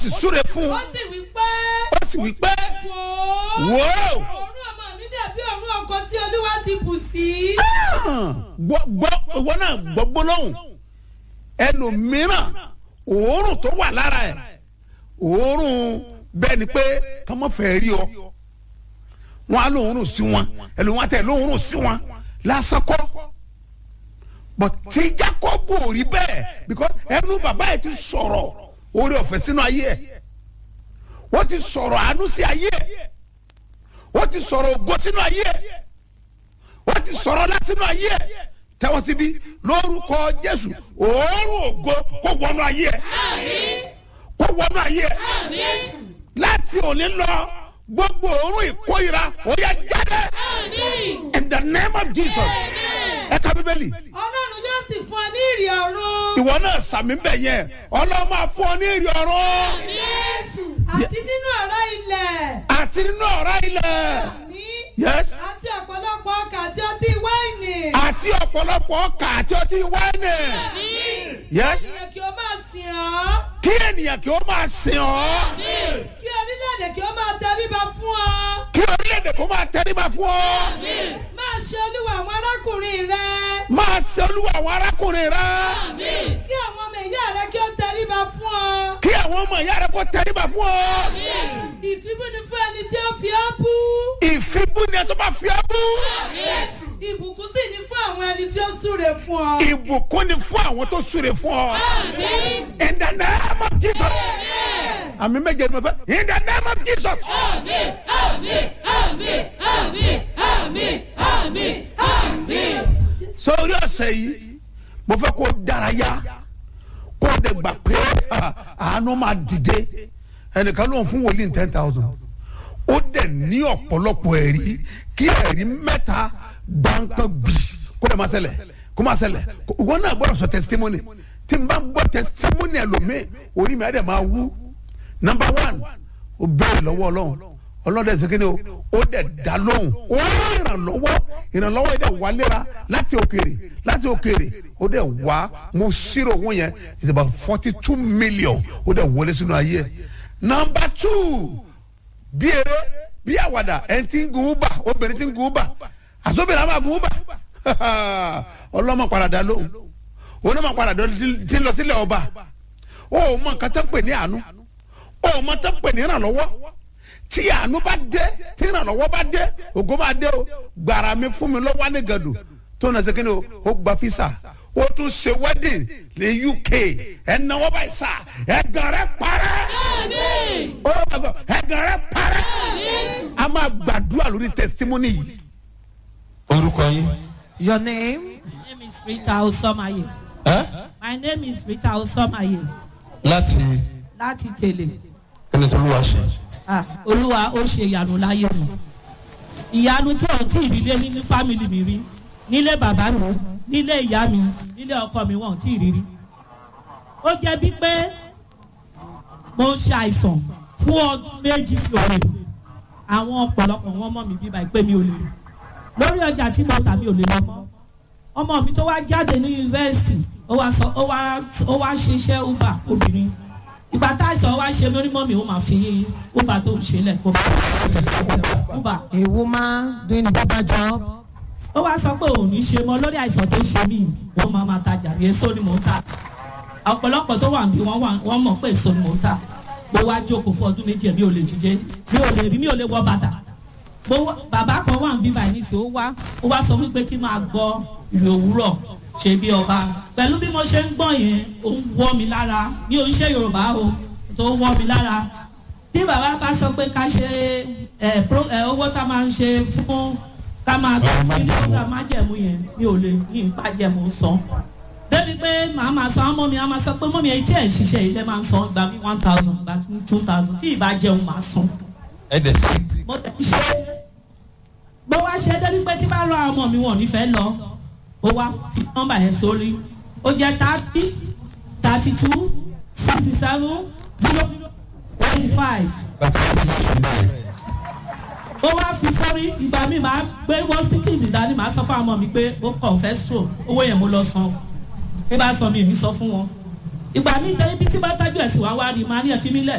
sì súre fún ó un sì wí pé ó sì wí pé wò ó wò ó òórùn ọmọ mi dàbí òórùn ọkọ tí olúwa ti bù sí. gbọ́ gbọ́ ìwọ náà gbọ́ gbólóhùn ẹlòmíràn òórùn tó wà lára ẹ̀ òórùn bẹ́ẹ̀ ni pé ká má fẹ́ rí ọ wọn á lóòórùn sí wọn ẹlòmíràn tẹ lóòórùn sí wọn lásán kọ́ but tí Jákọ́bù ò rí bẹ́ẹ̀ because ẹnu bàbá ẹ̀ ti sọ̀rọ̀ oore ọ̀fẹ́ sínú ayé ẹ̀ wọ́n ti sọ̀rọ̀ àánú sí ayé ẹ̀ wọ́n ti sọ̀rọ̀ ògo sínú ayé ẹ̀ wọ́n ti sọ̀rọ̀ lásìnú ayé ẹ̀ tẹ́wọ́ síbí lórúkọ Jésù òórùn ògo kó wọnú ayé ẹ̀ kó wọnú ayé ẹ̀ láti òní lọ gbogbo òórùn ìkórira ó yá jáde in the name of Jesus ẹ ka bíbélì ọlọ́run yóò sì fún ọ ní ìrì ọ̀run. ìwọ náà sàmì bẹ̀ yẹn ọlọ́run máa fún ọ ní ìrì ọ̀run àti nínú ọ̀rá ilẹ̀. àti nínú ọ̀rá ilẹ̀ ní yes àti ọ̀pọ̀lọpọ̀ ọkà àti ọtí wáìnì. àti ọ̀pọ̀lọpọ̀ ọkà àti ọtí wáìnì yes ènìyàn kí ó máa sìn ọ́. kí ènìyàn kí ó máa sìn ọ́ kí orílẹ̀-èdè kí ó máa tẹríba fún ọ. kí orílẹ̀-èdè kó máa tẹríba fún ọ máa ṣe olúwa àwọn arákùnrin rẹ. máa ṣe olúwa àwọn arákùnrin rẹ kí àwọn ọmọ ìyá rẹ kí ó tẹríba fún ọ. kí àwọn ọmọ ìyá rẹ kó tẹríba fún ọ ìfibúni fún ẹni tí ó fi ọ́ bú. ìfibú ni ẹ tó bá fi ọ́ bú ìbùkún sì ni fún àwọn ẹni tí ó súre fún ọ. ìbùkún ni fún àwọn tó súre fún ọ in the name of Jesus àmì méje ni mo fẹ́ in the name of Jesus sórí ọ̀sẹ̀ yìí mo fẹ́ kó dárayá kó o dẹ̀ gbà pé ah, àánú máa dìde ẹnìkan ló ń fún wòlíì ten thousand ó dẹ̀ ní ọ̀pọ̀lọpọ̀ ẹ̀rí kí ẹ̀rí mẹ́ta gbáǹkan gbì kó dẹ̀ máa ṣẹlẹ̀ kó máa ṣẹlẹ̀ kó- ìwọ náà gbọ́dọ̀ sọ testimony tí n bá gbọ́ testimony ẹlòmíì orí mi á dẹ̀ máa wú number one ó bẹ̀rẹ̀ lọ́wọ́ ọlọ́run ọlọ́dẹ ṣe kíni o ó dẹ̀ dá lóhùn ó rí ìrànlọ́wọ́ ìrànlọ́wọ́ yìí dẹ̀ wá léra láti òkèèrè láti òkèèrè ó dẹ̀ wá mo ṣírò owó yẹn it's about forty two million ó dẹ̀ wọlé sínú ayé ẹ̀ number two bí eré bí àwàdà ẹni tí ń gun uber obìnrin tí ń gun uber àsọ̀bìnrin àwọn àgun uber ọlọ́mọ padà dá lóhùn onímọ̀ padà dá tí ń lọ sílẹ̀ ọba ó mọ nǹkan tó ń pè ní àánú ó mọ tó ń pè ní ìrànlọ́wọ́ tí àánú bá dé tí ìrànlọ́wọ́ bá dé ògo máa dé o gbàrà mi fún mi lọ́wọ́ ní gàdù tó na ṣe kíni o ó gba fisa ó tún ṣe wedding ní UK ẹ̀ náwó báyìí sá ẹ̀gàn rẹ̀ parẹ́ ó gbàgbọ́ ẹ̀gàn rẹ̀ parẹ́ a máa gbàdúrà lórí testimony yìí. orúkọ yín. Your name? My name is Rita Osomaye. ẹ My name is Rita Osomaye láti láti tèlè. kíni tó lùwà ṣe. Ah, Olúwa ó ṣe ìyanu láyé mi. Ìyanu tó ọ̀ tí ìrírí nínú fámìlì mi rí. Nílé bàbá mi, nílé ìyá mi, nílé ọkọ mi wọ́n ò tí ì rírí. Ó jẹ́ bí pé mo ń ṣe àìsàn fún ọdún méjì mi ò lè. Àwọn ọ̀pọ̀lọpọ̀ wọn mọ̀ mí bíbá ìpè mi ò lè. Lórí ọjà tí mo tà mi ò lè lọ mọ́ ọmọ mi tó wá jáde ní yunifásitì ó wá sọ ó wá ó wá ṣiṣẹ́ uber obìnrin ìgbà tá a sọ ó wá ṣe lórí mọ́mì ó máa fi uber tó ń ṣe lẹ̀ kó uber A woman doing a Uber job. ó wá sọ pé òun ní ṣe mọ́ lórí àìsàn tó ṣe mí wọ́n máa máa tajà rí èso ni mò ń ta ọ̀pọ̀lọpọ̀ tó wà níbí wọ́n wà wọ́n mọ̀ pé èso ni mò ń ta mo wá jókòó fún ọdún méjì mi ò lè jíjẹ mi ò lè rí mi ò lè wọ bàtà mo wá bàbá kan wà níbí báyìí nísìnyí ó wá ó wá sọ wípé kí n máa gbọ́ ìrè òwúrọ̀ ṣe bí ọba pẹ̀lú bí mo ṣe ń gbọ́ yẹn ó ń wọ́ mi lára mi ò ń ṣe yorùbá o tó ń wọ́ mi lára tí bàbá bá sọ pé ká ṣe ẹ pro ẹ owó tá a máa ń ṣe fún ká máa tó sí program májẹ̀mú yẹn mi ò lè ní ìpàjẹ̀mú san débi pé màá máa san ọmọ mi á máa sọ pé mọ́mi ẹ̀yìn tí ẹ̀ ń ṣiṣẹ́ yìí lẹ́ máa ń san gba mi one thousand gba mi two thousand tí ìbá jẹun màá san ẹ dẹ̀ sí. mo tẹ̀ ṣe bó wá ṣe débi pé tí bá rọ àwọn ọmọ mi wọn ò ní fẹ́ lọ ó wá fi nọ́mbà yẹn sórí ó jẹ́ thirty thirty two sixty seven zero eighty five bàtà wọn fi ṣe báyìí. ó wá fi sórí ìgbà mi máa gbé wọ́n stíkì mi dání máa sọ fún àwọn ọmọ mi pé ó kàn fẹ́ stroke owó yẹn mo lọ san tí bá sọ mi èmi sọ fún wọn ìgbà mi jẹ́ ibi tí bá tájú ẹ̀sìn wá wá rí máa ní ẹ̀fí mi lẹ̀